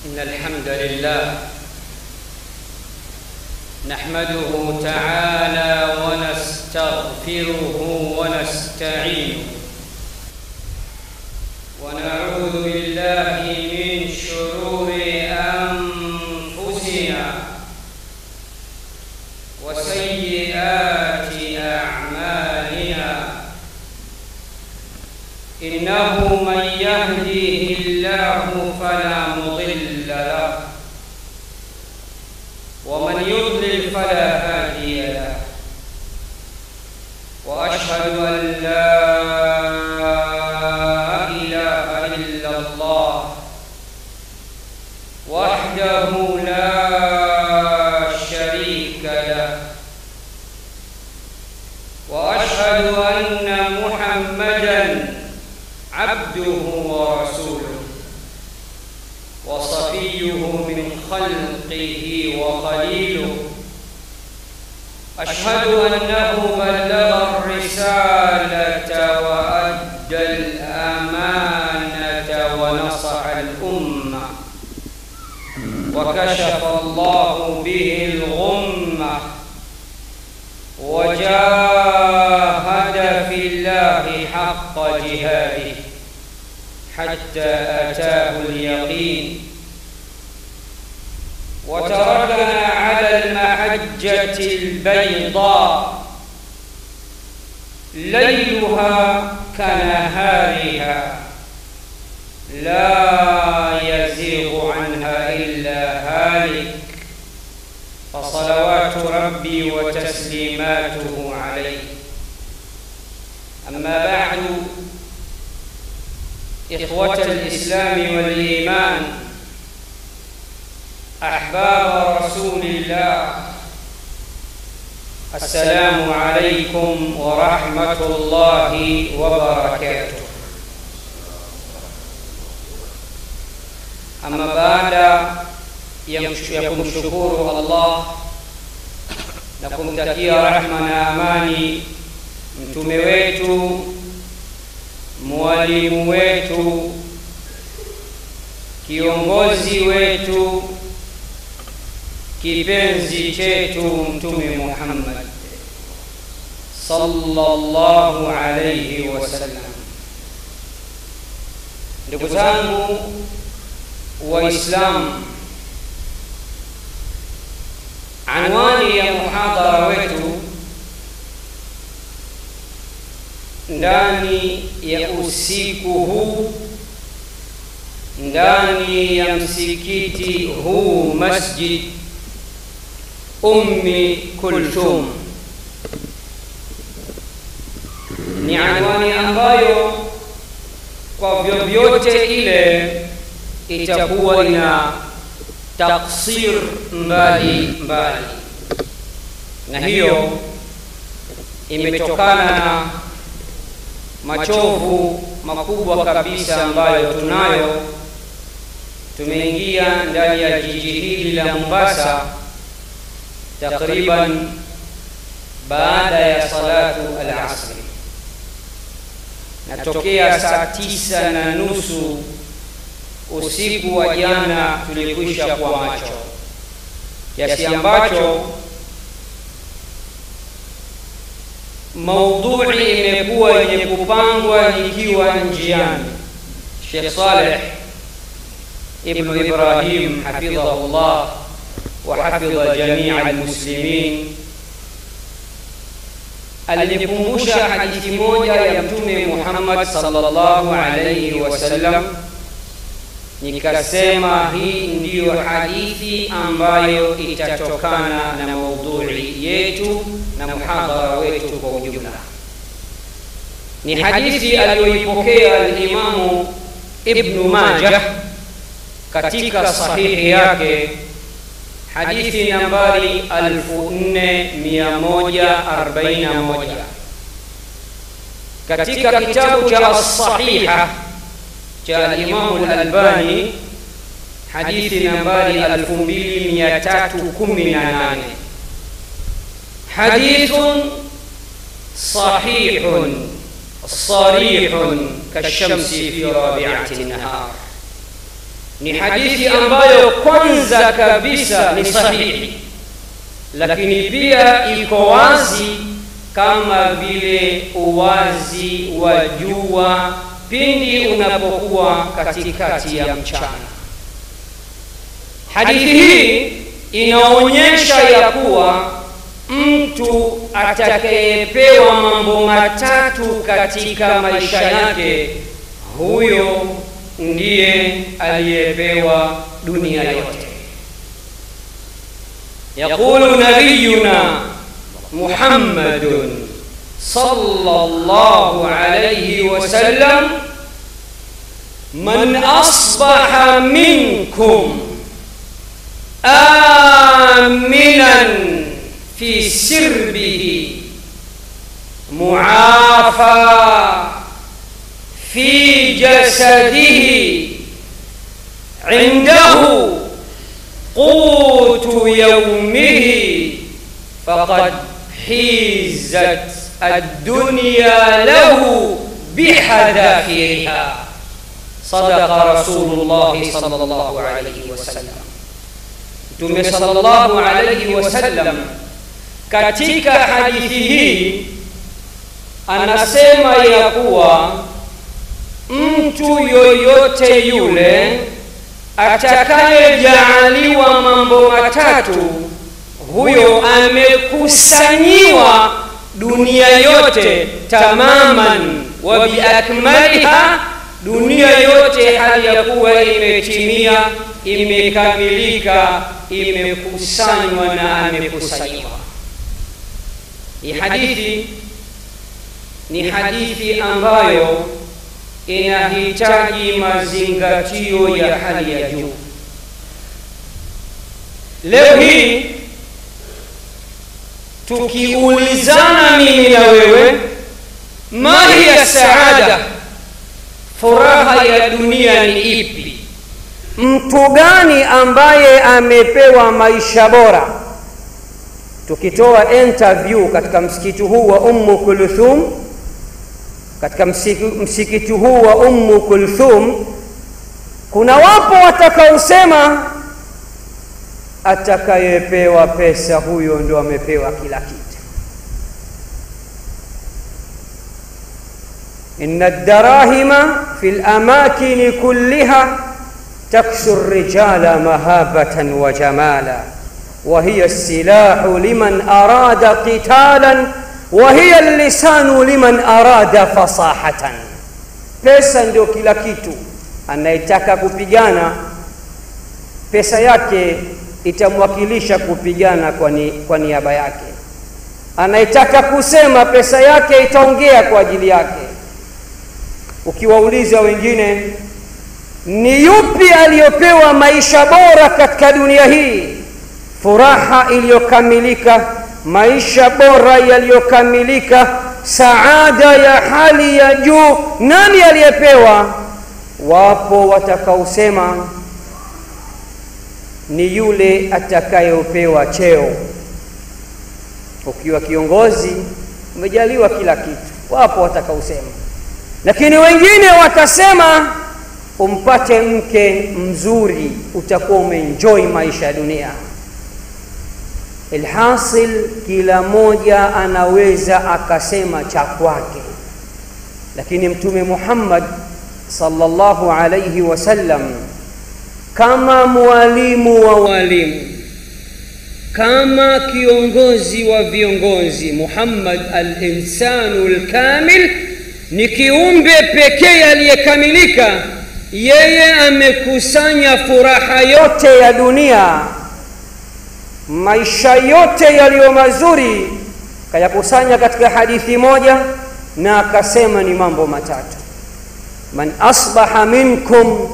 إن الحمد لله نحمده تعالى ونستغفره ونستعينه ونعوذ بالله من شرور أنفسنا وسيئات أعمالنا إنه من يهديه الله فلا مضل له ومن يضلل فلا هادي له وأشهد أن لا إله إلا الله وحده لا شريك له وأشهد أن محمدا عبده ورسوله وصفيه من خلقه وخليله أشهد أنه بلغ الرسالة وأدى الأمانة ونصح الأمة وكشف الله به الغمة وجاهد في الله حق جهاده حتى أتاه اليقين وتركنا على المحجة البيضاء ليلها كنهارها لا يزيغ عنها إلا هالك فصلوات ربي وتسليماته عليه أما بعد إخوة الإسلام والإيمان أحباب رسول الله السلام عليكم ورحمة الله وبركاته أما بعد ya kumshukuru Allah na kumtakia rahma na amani mtume wetu mwalimu wetu kiongozi wetu kipenzi chetu mtume Muhammad sallallahu alayhi wasallam. Ndugu zangu Waislamu, anwani ya muhadhara wetu ndani ya usiku huu ndani ya msikiti huu Masjid Ummi Kulthum ni anwani ambayo kwa vyovyote ile itakuwa ina taksir mbali mbali, na hiyo imetokana na machovu makubwa kabisa ambayo tunayo. Tumeingia ndani ya jiji hili la Mombasa takriban baada ya salatu al-asri, na tokea saa tisa na nusu usiku wa jana tulikwisha kuwa macho kiasi ambacho maudhui imekuwa yenye kupangwa ikiwa njiani. Sheikh Saleh ibnu Ibrahim hafidhahullah wa hafidha jamia almuslimin alinikumbusha hadithi moja ya Mtume Muhammad sallallahu alayhi wasallam, nikasema hii ndiyo hadithi ambayo itatokana na maudhui yetu na muhadhara wetu kwa ujumla. Ni hadithi aliyoipokea alimamu Ibnu Majah katika sahihi yake, hadithi nambari 4141 katika kitabu cha As-Sahiha cha alimamu Al-Albani hadithi nambari 2318 hadithun sahihun sarihun kashamsi fi rabiati nahar, ni hadithi ambayo kwanza kabisa ni sahihi lakini pia iko wazi kama vile uwazi wa jua pindi unapokuwa katikati ya mchana hadithi hii inaonyesha ya kuwa mtu atakayepewa mambo matatu katika maisha yake huyo ndiye aliyepewa dunia yote yaqulu nabiyuna muhammadun sallallahu alayhi wasallam man asbaha minkum aminan في سربه معافى في جسده عنده قوت يومه فقد حيزت الدنيا له بحذافيرها صدق رسول الله صلى الله عليه وسلم متوم صلى الله عليه وسلم katika hadithi hii anasema ya kuwa mtu yoyote yule atakayejaaliwa mambo matatu huyo amekusanyiwa dunia yote tamaman wa biakmaliha dunia yote hali ya kuwa imetimia imekamilika imekusanywa na amekusanyiwa hii hadithi ni hadithi ambayo inahitaji mazingatio ya hali ya juu leo hii tukiulizana mimi na wewe ma hiya saada furaha ya dunia ni ipi mtu gani ambaye amepewa maisha bora tukitoa interview katika msikiti huu wa ummu kulthum katika msikiti huu wa ummu kulthum kuna wapo watakaosema atakayepewa pesa huyo ndo amepewa kila kitu inna darahima fi lamakini kulliha taksu rijala mahabatan wa jamala وهي السلاح لمن أراد قتالا وهي اللسان لمن أراد فصاحة pesa ndio kila kitu anayetaka kupigana pesa yake itamwakilisha kupigana kwa, ni, kwa niaba yake anayetaka kusema pesa yake itaongea kwa ajili yake ukiwauliza wengine ni yupi aliyopewa maisha bora katika dunia hii furaha iliyokamilika maisha bora yaliyokamilika saada ya hali ya juu nani aliyepewa wapo watakaosema ni yule atakayepewa cheo ukiwa kiongozi umejaliwa kila kitu wapo watakaosema lakini wengine watasema umpate mke mzuri utakuwa umeenjoy maisha ya dunia ilhasil kila moja anaweza akasema cha kwake lakini mtume muhammad sallallahu alayhi wasallam kama mwalimu wa walimu kama kiongozi wa viongozi muhammad alinsanu lkamil ni kiumbe pekee aliyekamilika yeye amekusanya furaha yote yote ya dunia maisha yote yaliyo mazuri kayakusanya katika hadithi moja na akasema ni mambo matatu man asbaha minkum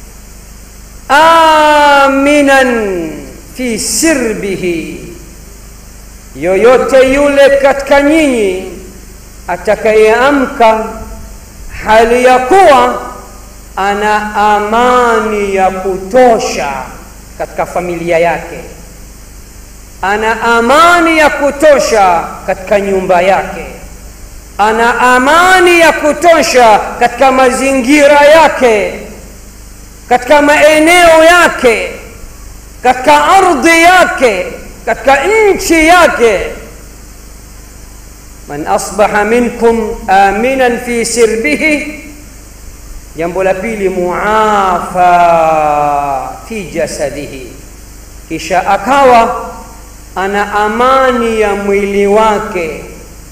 aminan fi sirbihi yoyote yule katika nyinyi atakayeamka hali ya kuwa ana amani ya kutosha katika familia yake ana amani ya kutosha katika nyumba yake ana amani ya kutosha katika mazingira yake katika maeneo yake katika ardhi yake katika nchi yake man asbaha minkum aminan fi sirbihi jambo la pili muafa fi jasadihi kisha akawa ana amani ya mwili wake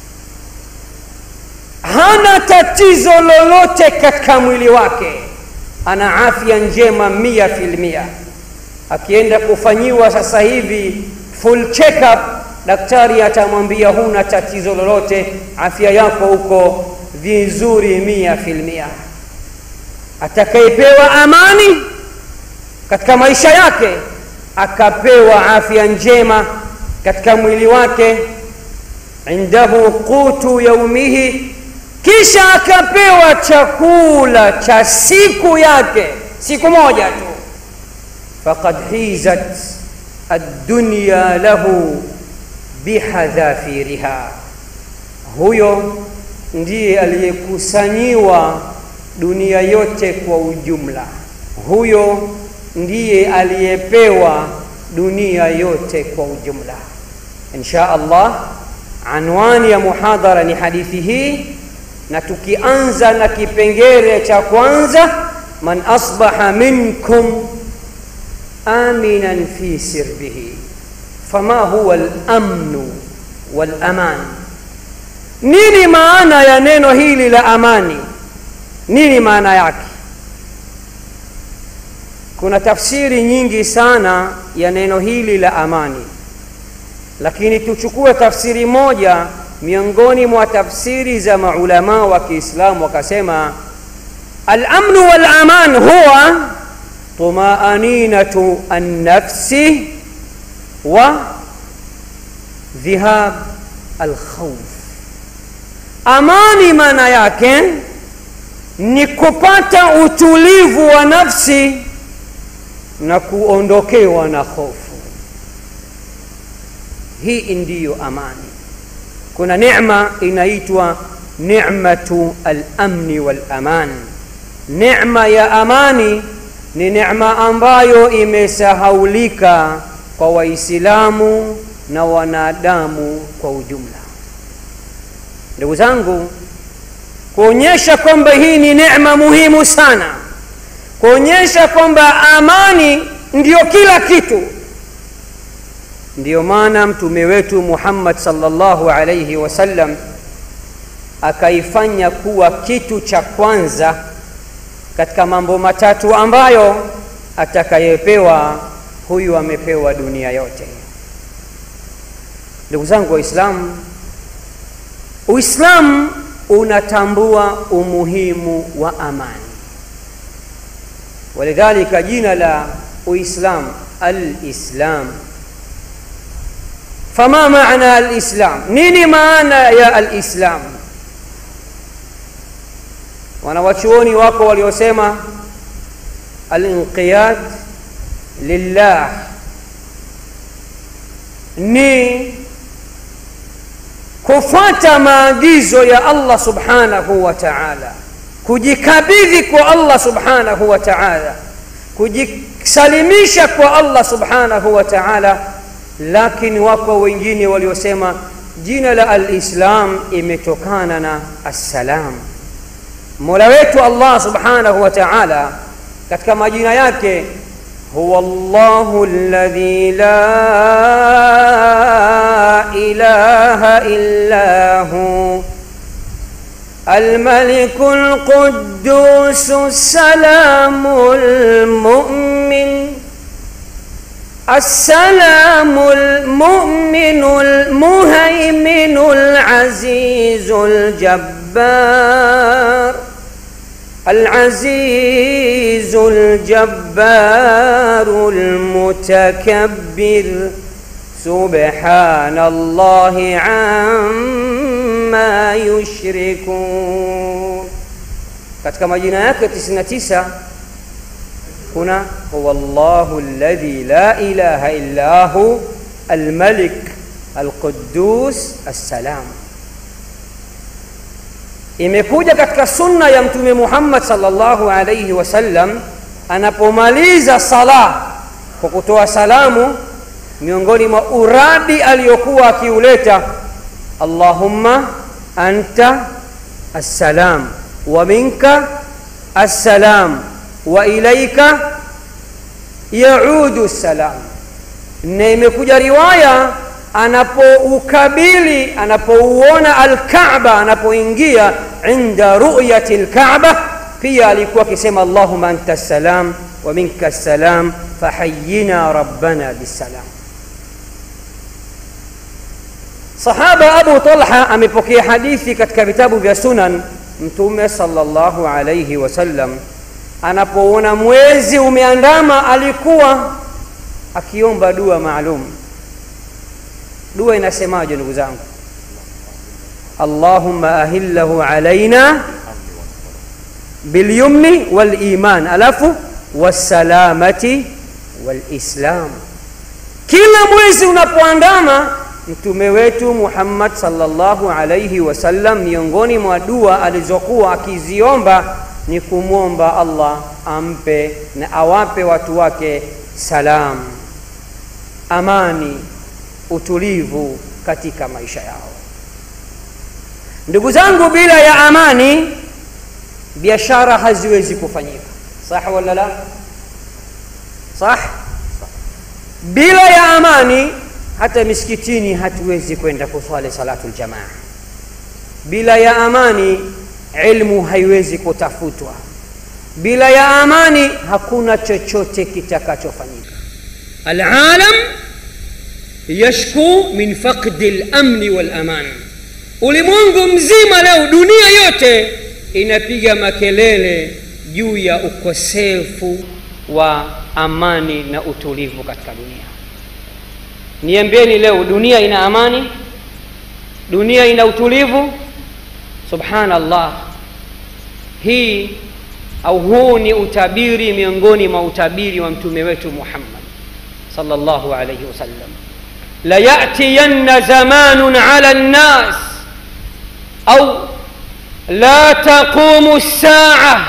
hana tatizo lolote katika mwili wake ana afya njema mia filmia akienda kufanyiwa sasa hivi full check up daktari atamwambia huna tatizo lolote afya yako huko vizuri mia filmia atakayepewa amani katika maisha yake akapewa afya njema katika mwili wake indahu qutu yaumihi kisha akapewa chakula cha siku yake siku moja tu faqad hizat addunya lahu bihadhafiriha huyo ndiye aliyekusanyiwa dunia yote kwa ujumla huyo ndiye aliyepewa dunia yote kwa ujumla insha allah anwani ya muhadhara ni hadithi hii na tukianza na kipengele cha kwanza man asbaha minkum aminan fi sirbihi fama huwa lamnu walaman nini maana ya neno hili la amani nini maana yake kuna tafsiri nyingi sana ya neno hili la amani lakini tuchukue tafsiri moja miongoni mwa tafsiri za maulamaa wa kiislamu wakasema alamnu walaman huwa tumaaninatu annafsi wa dhihab alkhauf amani maana yake ni kupata utulivu wa nafsi na kuondokewa na hofu hii ndiyo amani kuna neema inaitwa nematu alamni walaman neema ya amani ni neema ambayo imesahaulika kwa waislamu na wanadamu kwa ujumla ndugu zangu kuonyesha kwamba hii ni neema muhimu sana kuonyesha kwamba amani ndiyo kila kitu ndiyo maana mtume wetu muhammad salllahu alaihi wasallam akaifanya kuwa kitu cha kwanza katika mambo matatu ambayo atakayepewa huyu amepewa dunia yote ndugu zangu waislamu uislamu unatambua umuhimu wa amani walidhalika jina la uislam alislam fama maana alislam nini maana ya alislam wanawachuoni wako waliosema alinqiyad lillah ni kufuata maagizo ya allah subhanahu wa taala kujikabidhi kwa allah subhanahu wa taala kujisalimisha kwa allah subhanahu wa taala lakini wako wengine waliosema jina la alislam imetokana na assalam mola wetu allah subhanahu wa taala katika majina yake huwa llahu ladhi la ilaha illa hu الملك القدوس السلام المؤمن السلام المؤمن المهيمن العزيز الجبار العزيز الجبار المتكبر سبحان الله عما يشركون katika majina yake 99 kuna huwa llahu alladhi la ilaha illa hu almalik alqudus assalam imekuja katika sunna ya mtume muhammad salllahu alaihi wasallam anapomaliza sala kwa kutoa salamu miongoni mwa uradi aliyokuwa akiuleta allahumma anta assalam wa minka assalam wa ilaika yaudu salam na imekuja riwaya anapoukabili anapouona alkaaba anapoingia inda ruyati lkaaba pia alikuwa akisema allahuma anta salam wa minka salam fahayina rabbana bisalam sahaba abu talha amepokea hadithi katika vitabu vya sunan mtume salllahu alaihi wasallam anapouona mwezi umeandama alikuwa akiomba dua maalum dua inasemaje ndugu zangu allahumma ahillahu alaina bilyumni waliman alafu wassalamati walislam kila mwezi unapoandama mtume wetu muhammad salllahu alaihi wasallam miongoni mwa dua alizokuwa akiziomba ni kumwomba allah ampe na awape watu wake salam amani utulivu katika maisha yao ndugu zangu bila ya amani biashara haziwezi kufanyika sah wala la sah bila ya amani hata misikitini hatuwezi kwenda kuswali salatu ljamaa bila ya amani ilmu haiwezi kutafutwa bila ya amani hakuna chochote kitakachofanyika alalam yashku min faqdi lamni walaman ulimwengu mzima leo dunia yote inapiga makelele juu ya ukosefu wa amani na utulivu katika dunia niambieni leo dunia ina amani dunia ina utulivu subhanallah hii au huu ni utabiri miongoni mwa utabiri wa mtume wetu muhammad sallallahu alayhi wasallam layatiyanna zamanun ala nnas au la taqumu lsaa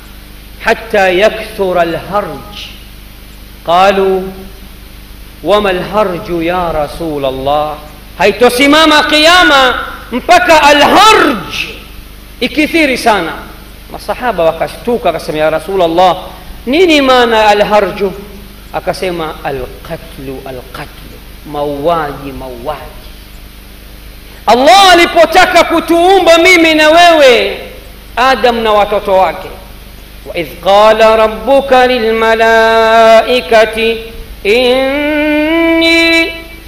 حتى يكثر الهرج قالوا وما الهرج يا رسول الله haitosimama qiama mpaka alharj ikithiri sana masahaba wakashtuka akasema ya rasulllah nini maana alharju akasema alqatlu alqatlu mauaji mauaji allah alipotaka kutuumba mimi na wewe adam na watoto wake waidh qala rabbuka lilmalaikati inni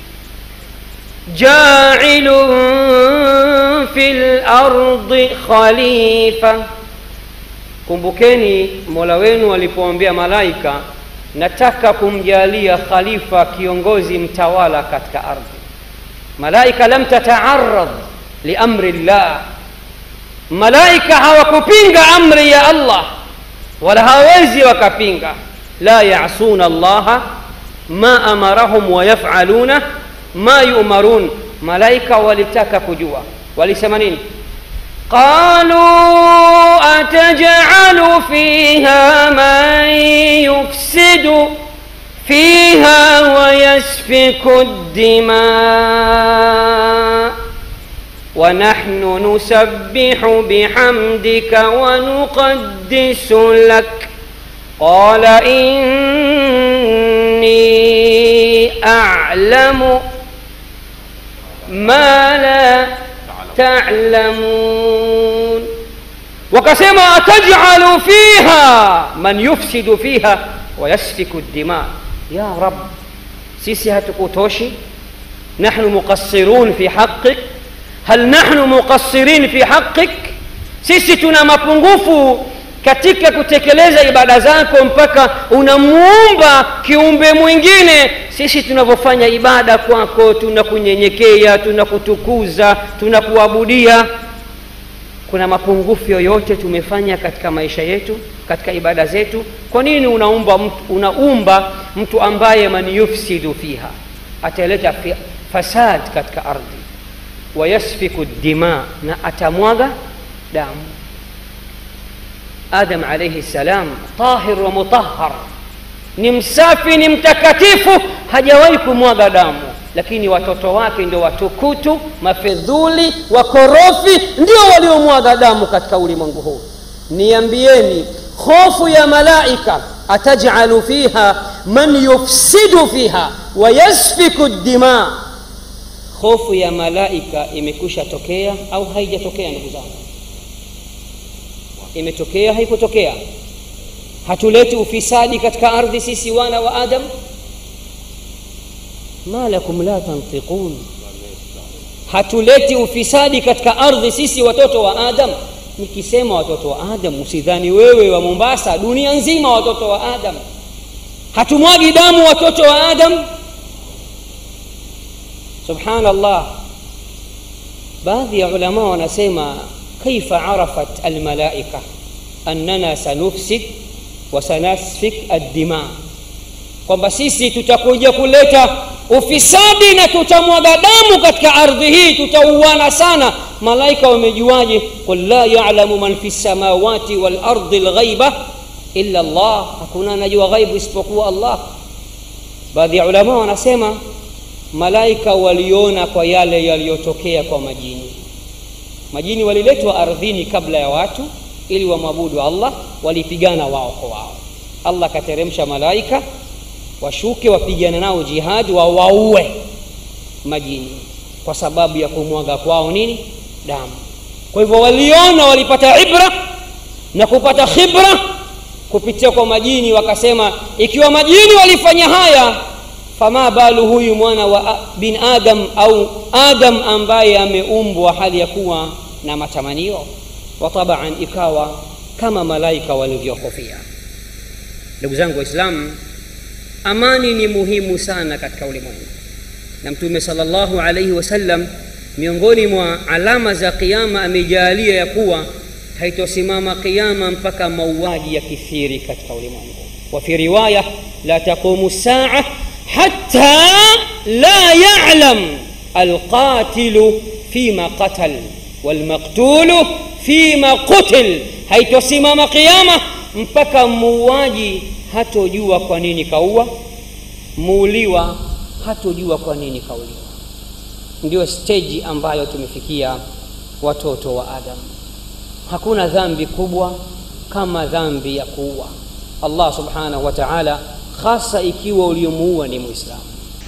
جاعل في الأرض خليفة kumbukeni mola wenu alipoambia malaika nataka kumjalia khalifa kiongozi mtawala katika ardhi malaika lam tataarad liamri llah malaika hawakupinga amri ya allah wala hawezi wakapinga la yasuna allaha ma amarahum wayafaluna ma yumarun malaika walitaka kujua walisema nini قالوا أتجعل فيها من يفسد فيها ويسفك الدماء ونحن نسبح بحمدك ونقدس لك قال إني أعلم ما لا تعلمون وكسما تجعل فيها من يفسد فيها ويسفك الدماء يا رب سيسي هتكوتوشي نحن مقصرون في حقك هل نحن مقصرين في حقك sisi tuna mapungufu katika kutekeleza ibada zako mpaka unamuumba kiumbe mwingine sisi tunavyofanya ibada kwako tunakunyenyekea tunakutukuza tunakuabudia kuna mapungufu yoyote tumefanya katika maisha yetu katika ibada zetu kwa nini unaumba mtu, unaumba mtu ambaye man yufsidu fiha ataleta fi, fasad katika ardhi wayasfiku dima na atamwaga damu adam alaihi salam tahir wa mutahhar ni msafi ni mtakatifu hajawahi kumwaga damu lakini watoto wake ndio watukutu mafedhuli wakorofi ndio waliomwaga damu katika ulimwengu huu niambieni hofu ya malaika atajalu fiha man yufsidu fiha wayasfiku dima hofu ya malaika imekwisha tokea au haijatokea ndugu zangu imetokea haikutokea hatuleti ufisadi katika ardhi sisi wana wa adam ma lakum la tantiqun hatuleti ufisadi katika ardhi sisi watoto wa adam nikisema watoto wa adam usidhani wewe wa mombasa dunia nzima watoto wa adam hatumwagi damu watoto wa adam subhanallah baadhi ya ulama wanasema kaifa arafat almalaika annana sanufsid wa sanasfik addima kwamba sisi tutakuja kuleta ufisadi na tutamwaga damu katika ardhi hii tutauana sana malaika wamejuaje qul la yalamu man fi lsamawati walardi lghaiba illa llah hakuna anajua ghaibu isipokuwa allah baadhi ya ulama wanasema malaika waliona kwa yale yaliyotokea kwa majini majini waliletwa ardhini kabla ya watu ili wamwabudu allah walipigana wao kwa wao allah akateremsha malaika washuke wapigana nao jihadi wawaue majini kwa sababu ya kumwaga kwao nini damu kwa hivyo waliona walipata ibra na kupata khibra kupitia kwa majini wakasema ikiwa majini walifanya haya fama balu huyu mwana wa bin adam au adam ambaye ameumbwa hali ya kuwa na matamanio wa tabaan ikawa kama malaika walivyohofia ndugu zangu waislamu amani ni muhimu sana katika ulimwengu na mtume salllahu alaihi wasallam miongoni mwa alama za qiama amejaalia ya kuwa haitosimama qiama mpaka mauaji ya kithiri katika ulimwengu wa fi riwaya la taqumu saa hatta la yalam alqatilu fima qatal walmaktulu fima qutil haitosimama qiama mpaka muuaji hatojua kwa nini kaua muuliwa hatojua kwa nini kauliwa ndio steji ambayo tumefikia watoto wa adam hakuna dhambi kubwa kama dhambi ya kuua allah subhanahu wa taala hasa ikiwa uliomuua ni mwislamu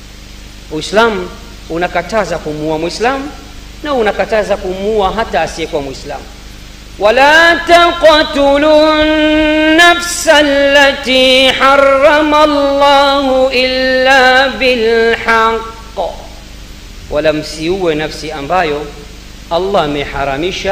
uislamu unakataza kumuua mwislamu na unakataza kumuua hata asiyekuwa mwislamu ولا تقتلوا النفس التي حرم الله إلا بالحق ولا msiue nafsi ambayo allah ameharamisha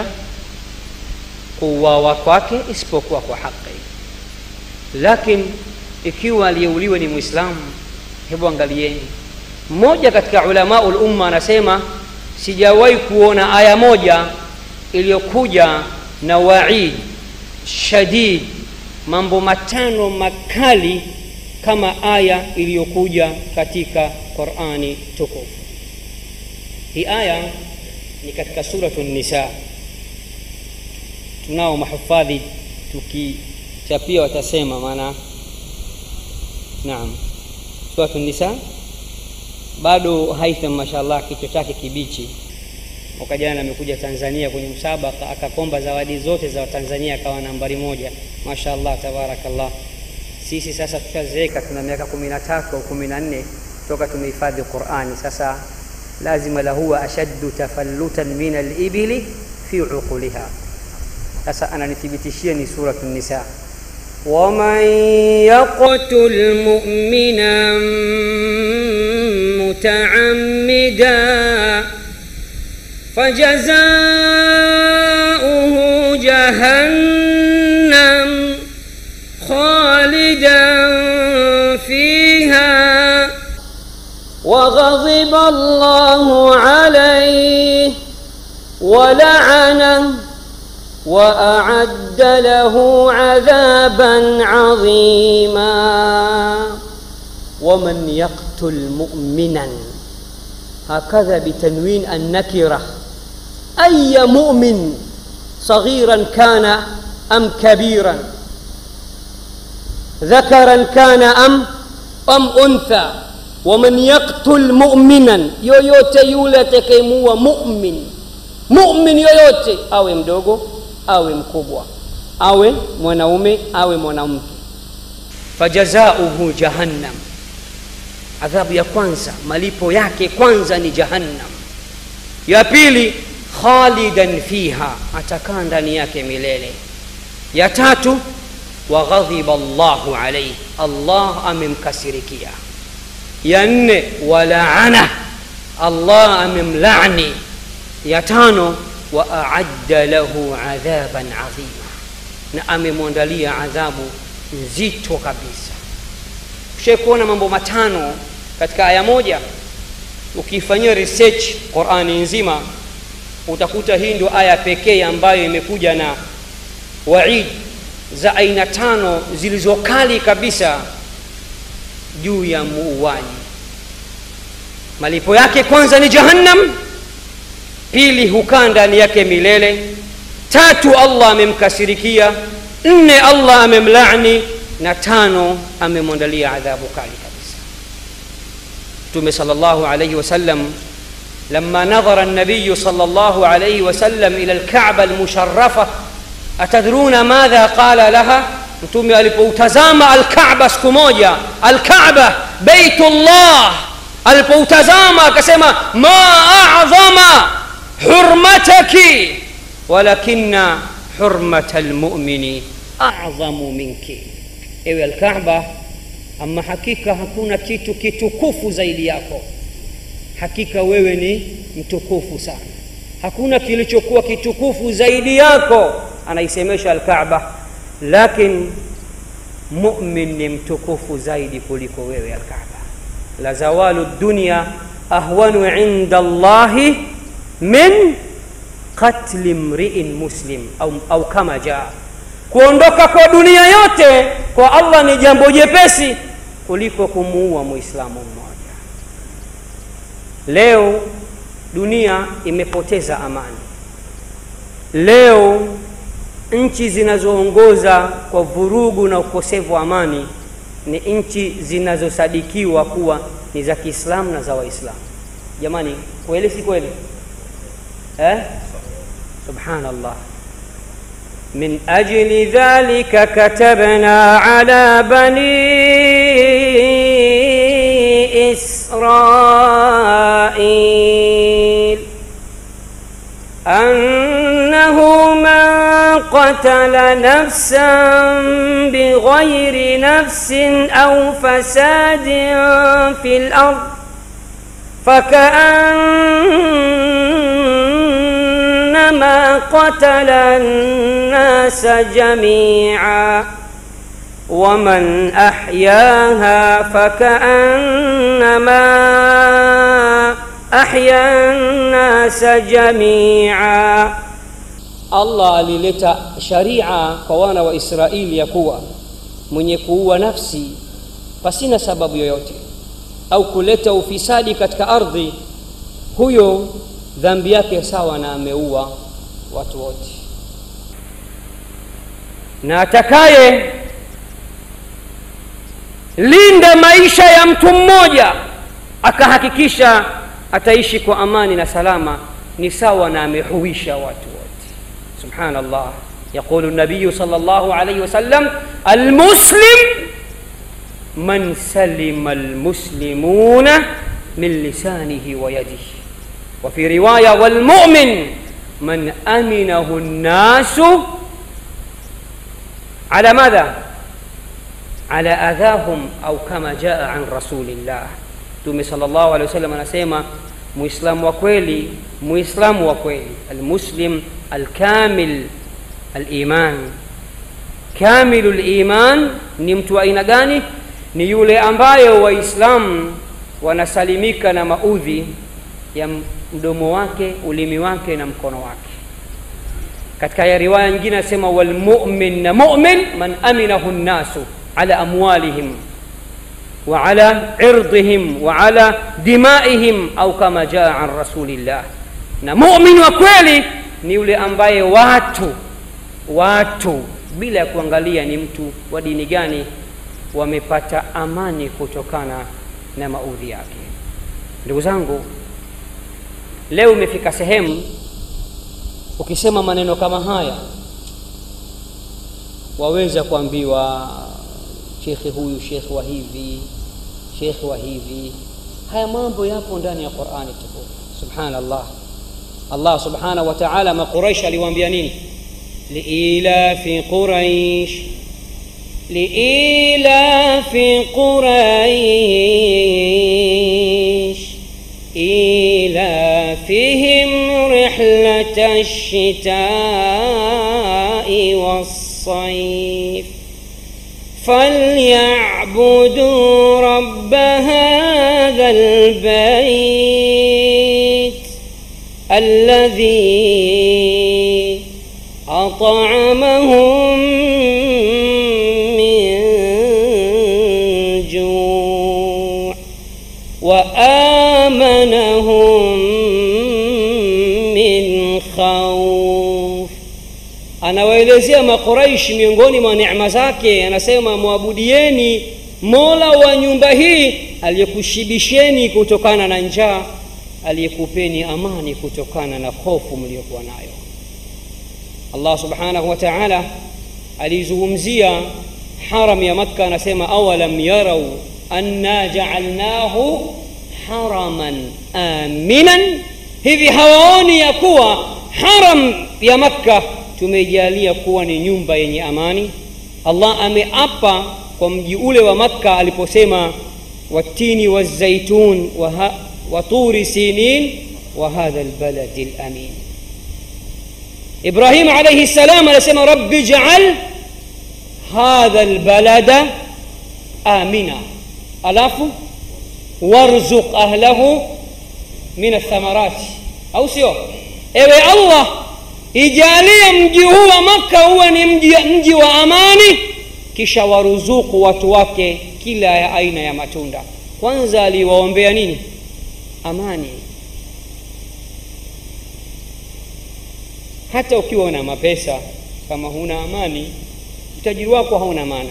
kuuawa kwake isipokuwa kwa haki lakini ikiwa aliyeuliwa ni mwislamu hebu angalieni mmoja katika ulamau lumma anasema sijawahi kuona aya moja iliyokuja na waid shadid mambo matano makali kama aya iliyokuja katika qurani tukufu hii aya ni katika suratu nisa tunao mahufadhi tukichapia watasema maana naam suratu nisa bado haitham mashallah kichwa chake kibichi mwaka jana amekuja tanzania kwenye msabaka akakomba zawadi zote za tanzania akawa nambari moja mashallah tabarakallah sisi sasa tushazeeka tuna miaka kumi na tatu au kumi na nne toka tumehifadhi qurani sasa lazima lahuwa ashaddu tafallutan min alibili fi uquliha sasa ananithibitishia ni suratu nisa ومن يقتل مؤمنا متعمدا فجزاؤه جهنم خالدا فيها وغضب الله عليه ولعنه واعد له عذابا عظيما ومن يقتل مؤمنا هكذا بتنوين النكره اي مؤمن صغيرا كان am kabiran dhakaran kana am am untha waman yaktul muminan yoyote yule atakayemuua mumin mumin yoyote awe mdogo awe mkubwa awe mwanaume awe mwanamke fajazauhu jahannam adhabu ya kwanza malipo yake kwanza ni jahannam ya pili khalidan fiha atakaa ndani yake milele ya tatu waghadhiba llahu alaihi allah amemkasirikia ya nne walaana allah amemlani ya tano wa aadda lahu adhaban adhima na amemwandalia adhabu nzito kabisa ushai kuona mambo matano katika aya moja ukifanyia research qurani nzima utakuta hii ndio aya pekee ambayo imekuja na waid za aina tano zilizokali kabisa juu ya muuaji malipo yake kwanza ni jahannam pili hukaa ndani yake milele tatu allah amemkasirikia nne allah amemlani na tano amemwandalia adhabu kali kabisa mtume sal llahu alaihi wasallam لما نظر النبي صلى الله عليه وسلم إلى الكعبة المشرفة أتدرون ماذا قال لها mtume alipoutazama alkaba siku moja alkaba beitullah alipoutazama akasema ma adhama hurmataki walakina hurmata lmumini adhamu minki ewe alkaba ama hakika hakuna kitu kitukufu zaidi yako hakika wewe ni mtukufu sana hakuna kilichokuwa kitukufu zaidi yako anaisemesha alkaba lakin mumin ni mtukufu zaidi kuliko wewe alkaba la zawalu dunya ahwanu inda llahi min qatli mriin muslim au, au kama jaa kuondoka kwa dunia yote kwa allah ni jambo jepesi kuliko kumuua muislamu mmoja leo dunia imepoteza amani leo nchi zinazoongoza kwa vurugu na ukosefu wa amani ni nchi zinazosadikiwa kuwa ni za kiislamu na za waislamu jamani kweli si kweli eh? subhanallah من أجل ذلك كتبنا على بني إسرائيل أنه من قتل نفسا بغير نفس أو فساد في الأرض فكأنما قتل الناس جميعا ومن أحياها فكأنما أحيا الناس جميعا Allah alileta sharia kwa wana wa Israeli ya kuwa mwenye kuua nafsi pasina sababu yoyote au kuleta ufisadi katika ardhi, huyo dhambi yake sawa na ameua watu wote, na atakaye linda maisha ya mtu mmoja akahakikisha ataishi kwa amani na salama, ni sawa na amehuisha watu wote. سبحان الله يقول النبي صلى الله عليه وسلم المسلم من سلم المسلمون من لسانه ويده وفي روايه والمؤمن من امنه الناس على ماذا على اذاهم او كما جاء عن رسول الله mtume sallallahu alaihi wasallam anasema muislamu wa kweli muislamu wa kweli almuslim alkamil aliman kamilu liman ni mtu wa aina gani ni yule ambaye waislamu wanasalimika na maudhi ya mdomo wake ulimi wake na mkono wake katika ya riwaya nyingine anasema walmumin na mumin man aminahu nnasu ala amwalihim وعلى عرضهم وعلى دمائهم au kama jaa an rasulillah na mumin wa kweli ni yule ambaye watu watu bila ya kuangalia ni mtu wa dini gani wamepata amani kutokana na maudhi yake ndugu zangu leo imefika sehemu ukisema maneno kama haya waweza kuambiwa shekhe huyu shekhe wa hivi shekhe wa hivi haya mambo yapo ndani ya qurani tukufu subhanallah allah subhanahu wa taala maquraish aliwaambia nini liilafi quraish liilafi quraish إيلافهم رحلة الشتاء والصيف فليعبدوا رب هذا البيت الذي أطعمهم من جوع وآمنهم من خوف anawaelezea makuraishi miongoni mwa neema zake anasema mwabudieni mola wa nyumba hii aliyekushibisheni kutokana na njaa aliyekupeni amani kutokana na hofu mliokuwa nayo allah subhanahu wa taala alizungumzia haram ya makka anasema awalam yarau anna jaalnahu haraman aminan hivi hawaoni ya kuwa haram ya makka tumeijalia kuwa ni nyumba yenye amani allah ameapa kwa mji ule wa makka aliposema watini wazaitun waturi sinin wa hadha lbaladi lamin ibrahim alaihi ssalam anasema rabbi jaal hadha lbalada amina alafu warzuq ahlahu min athamarati au sio ewe allah ijalie mji huu wa makka huwe ni mji, mji wa amani kisha waruzuku watu wake kila ya aina ya matunda kwanza aliwaombea nini amani hata ukiwa una mapesa kama huna amani utajiri wako hauna maana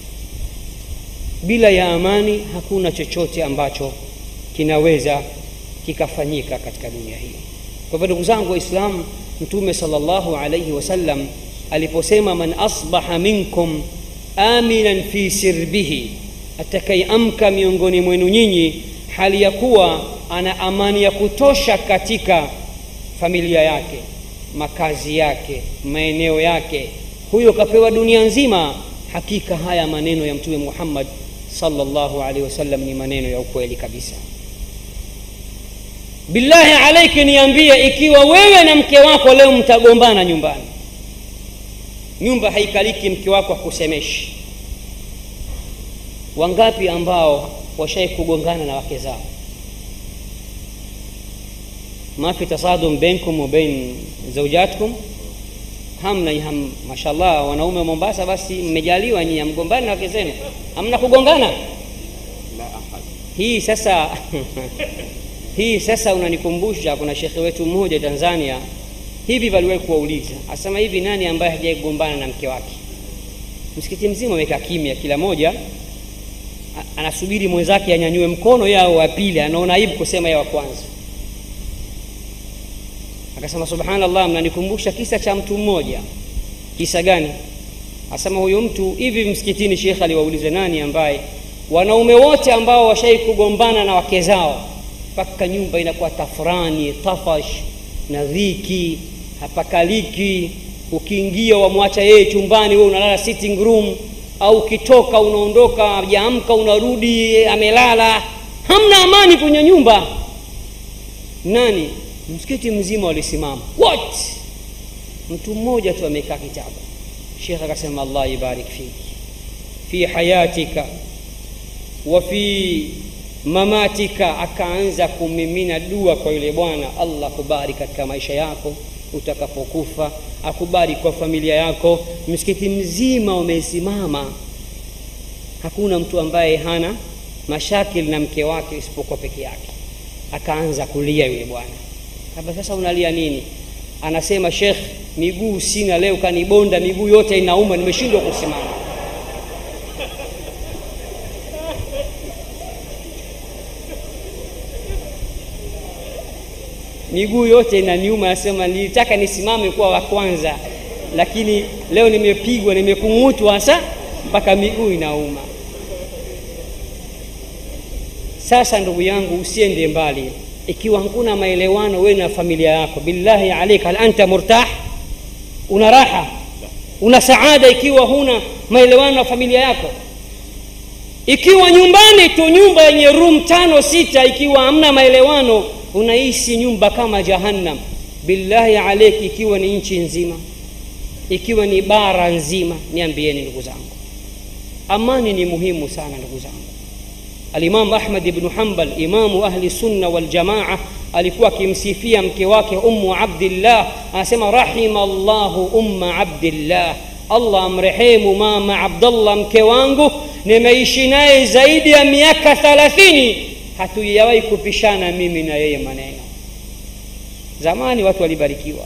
bila ya amani hakuna chochote ambacho kinaweza kikafanyika katika dunia hii kwa hivyo ndugu zangu waislamu mtume salllahu alaihi wasallam aliposema man asbaha minkum aminan fi sirbihi atakayeamka miongoni mwenu nyinyi hali ya kuwa ana amani ya kutosha katika familia yake makazi yake maeneo yake huyo kapewa dunia nzima hakika haya maneno ya mtume muhammad salllahu alaihi wasallam ni maneno ya ukweli kabisa billahi alaiki niambie ikiwa wewe na mke wako leo mtagombana nyumbani nyumba haikaliki mke wako akusemeshi wangapi ambao washai kugongana na wake zao ما في تصادم بينكم وبين زوجاتكم hamna ham, mashallah wanaume mombasa basi mmejaliwa nyinyi amgombani na wake zenu hamna kugongana hii sasa hii sasa unanikumbusha kuna shekhe wetu mmoja tanzania hivi waliwahi kuwauliza asema hivi nani ambaye hajai kugombana na mke wake msikiti mzima amekaa kimya kila moja anasubiri mwenzake anyanyue mkono yao wa pili anaona aibu kusema ya wa kwanza akasema subhanallah mnanikumbusha kisa cha mtu mmoja kisa gani asema huyu mtu hivi msikitini shekhe aliwauliza nani ambaye wanaume wote ambao washai kugombana na wake zao mpaka nyumba inakuwa tafrani tafash na dhiki hapakaliki ukiingia wamwacha yeye chumbani we unalala sitting room au ukitoka unaondoka jaamka unarudi amelala hamna amani kwenye nyumba nani msikiti mzima walisimama wote mtu mmoja tu amekaa kitabu shekh akasema allah ibarik fiki fi hayatika wa fi mamatika akaanza kumimina dua kwa yule bwana allah kubariki katika maisha yako utakapokufa akubariki kwa familia yako msikiti mzima umesimama hakuna mtu ambaye hana mashakili na mke wake isipokuwa peke yake akaanza kulia yule bwana kabla sasa unalia nini anasema shekh miguu sina leo kanibonda miguu yote inauma nimeshindwa kusimama miguu yote inaniuma anasema nilitaka nisimame kuwa wa kwanza lakini leo nimepigwa nimekung'utwa hasa mpaka miguu inauma sasa ndugu yangu usiende mbali ikiwa hakuna maelewano wewe na familia yako billahi alaika hal anta murtah una raha una saada ikiwa huna maelewano na familia yako ikiwa nyumbani tu nyumba yenye room tano sita ikiwa hamna maelewano unaishi nyumba kama jahannam billahi alaiki ikiwa ni nchi nzima ikiwa ni bara nzima niambieni ndugu zangu amani ni muhimu sana ndugu zangu alimamu ahmad ibnu hambal imamu ahli sunna waljamaa alikuwa akimsifia mke wake ummu abdillah anasema rahima llahu umma abdillah allah amrehemu mama abdallah mke wangu nimeishi naye zaidi ya miaka thalathini hatujawahi kupishana mimi na yeye maneno zamani watu walibarikiwa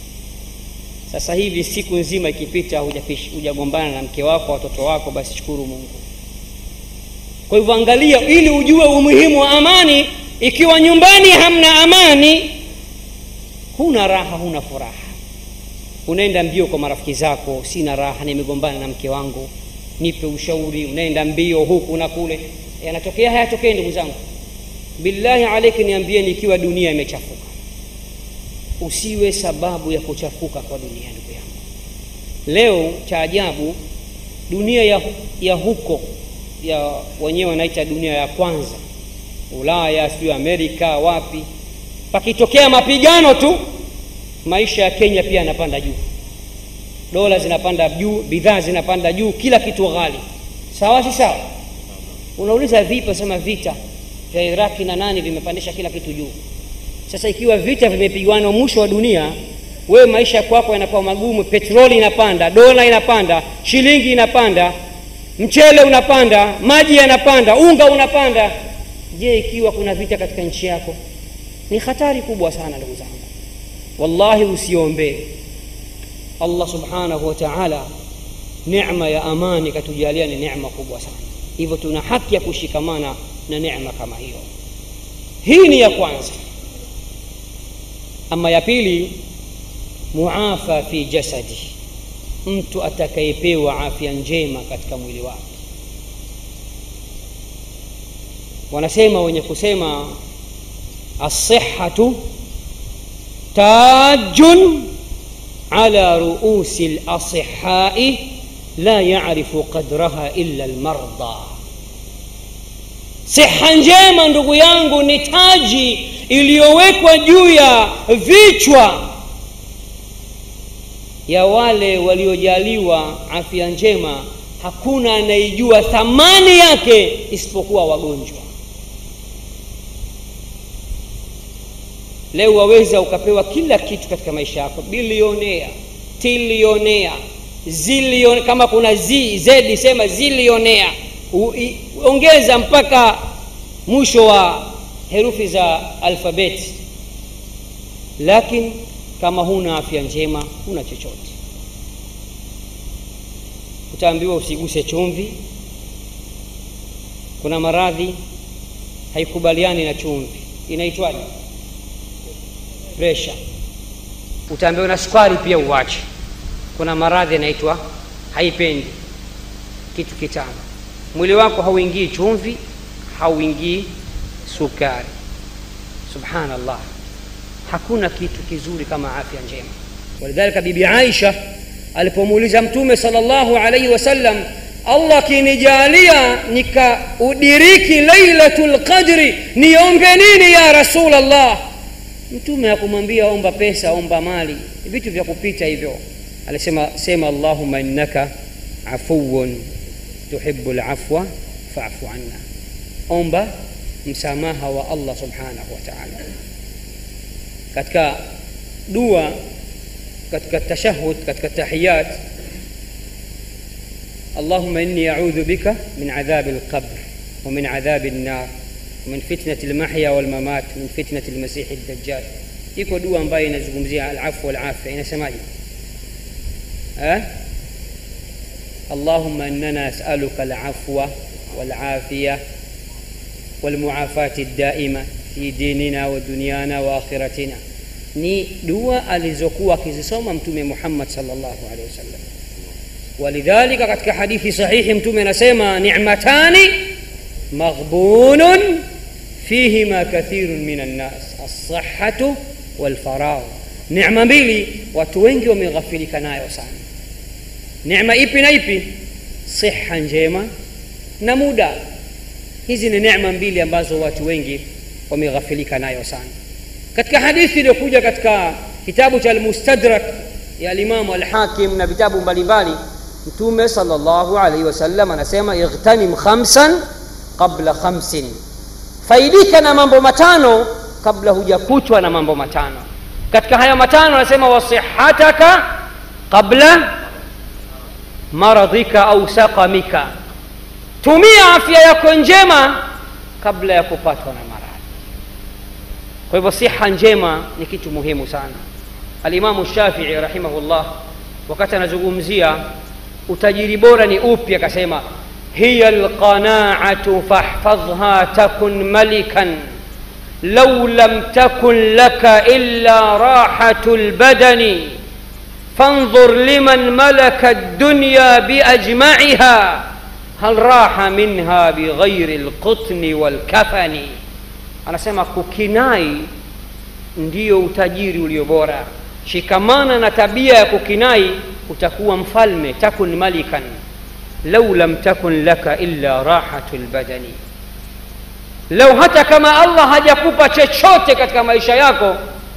sasa hivi siku nzima ikipita hujagombana na mke wako watoto wako basi shukuru mungu kwa hivyo angalia ili ujue umuhimu wa amani ikiwa nyumbani hamna amani huna raha huna furaha unaenda mbio kwa marafiki zako sina raha nimegombana na mke wangu nipe ushauri unaenda mbio huku na kule yanatokea hayatokee ndugu zangu billahi alaiki niambieni ikiwa dunia imechafuka usiwe sababu ya kuchafuka kwa dunia ndugu yangu leo cha ajabu dunia ya, ya huko ya wenyewe wanaita dunia ya kwanza ulaya sijui amerika wapi pakitokea mapigano tu maisha ya kenya pia yanapanda juu dola zinapanda juu bidhaa zinapanda juu kila kitu ghali sawa si sawa unauliza vipi sema vita vya iraki na nani vimepandisha kila kitu juu sasa ikiwa vita vimepigwana mwisho wa dunia wewe maisha kwako yanakuwa magumu petroli inapanda dola inapanda shilingi inapanda mchele unapanda maji yanapanda unga unapanda je ikiwa kuna vita katika nchi yako ni hatari kubwa sana ndugu zangu wallahi usiombee allah subhanahu wa taala nema ya amani katujalia ni nema kubwa sana hivyo tuna haki ya kushikamana na nema kama hiyo hii ni ya kwanza ama ya pili muafa fi jasadi mtu atakayepewa afya njema katika mwili wake wanasema wenye kusema assihatu tajun ala ruusi lasihai la yarifu qadraha illa lmarda siha njema ndugu yangu ni taji iliyowekwa juu ya vichwa ya wale waliojaliwa afya njema hakuna anaijua thamani yake isipokuwa wagonjwa leo waweza ukapewa kila kitu katika maisha yako bilionea tilionea zilion kama kuna z zedi sema zilionea ongeza mpaka mwisho wa herufi za alfabeti lakini kama huna afya njema huna chochote utaambiwa usiguse chumvi kuna maradhi haikubaliani na chumvi inaitwaje presha utaambiwa na sukari pia uwache kuna maradhi yanaitwa haipendi kitu kitano mwili wako hauingii chumvi hauingii sukari subhanallah hakuna kitu kizuri kama afya njema walidhalika bibi aisha alipomuuliza mtume salllahu alaihi wasallam allah akinijalia nikaudiriki lailatu lqadri niombe nini ya rasul allah mtume akumwambia omba pesa omba mali vitu vya kupita hivyo alisema sema allahuma innaka afuun tuhibu lafwa fafu anna omba msamaha wa allah subhanahu wa taala katika dua katika tashahud katika tahiyat اللهم إني أعوذ بك من عذاب القبر ومن عذاب النار ومن فتنة المحيا والممات ومن فتنة المسيح الدجال iko dua ambayo inazungumzia alafu walafia inasemaje eh? اللهم اننا نسالك العفو والعافيه والمعافاه الدائمه في ديننا ودنيانا واخرتنا ni dua alizokuwa akizisoma mtume muhammad salllahu alehi wasallam walidhalika katika hadithi sahihi mtume anasema nimatani maghbunun fihima kathirun min annas alsahatu walfaragh nema mbili watu wengi wameghafilika nayo sana neema ipi na ipi siha njema na muda hizi ni neema mbili ambazo watu wengi wameghafilika nayo sana katika hadithi iliyokuja katika kitabu cha almustadrak ya alimamu alhakim na vitabu mbalimbali mtume salllahu alaihi wasallam anasema ightanim khamsan qabla khamsin faidika na mambo matano kabla hujakutwa na mambo matano katika haya matano anasema wasihataka qabla maradhika au saqamika tumia afya yako njema kabla ya kupatwa na maradhi kwa hivyo siha njema ni kitu muhimu sana alimamu shafii rahimahullah wakati anazungumzia utajiri bora ni upi akasema hiya lqanaatu fahfadhha takun malikan lau lam takun laka illa rahatu lbadani فانظر لمن ملك الدنيا باجمعها هل راح منها بغير القطن والكفن anasema kukinai ndiyo utajiri ulio bora shikamana na tabia ya kukinai utakuwa mfalme takun malikan lau lam takun laka illa rahatu lbadani lau hata kama allah hajakupa chochote katika maisha yako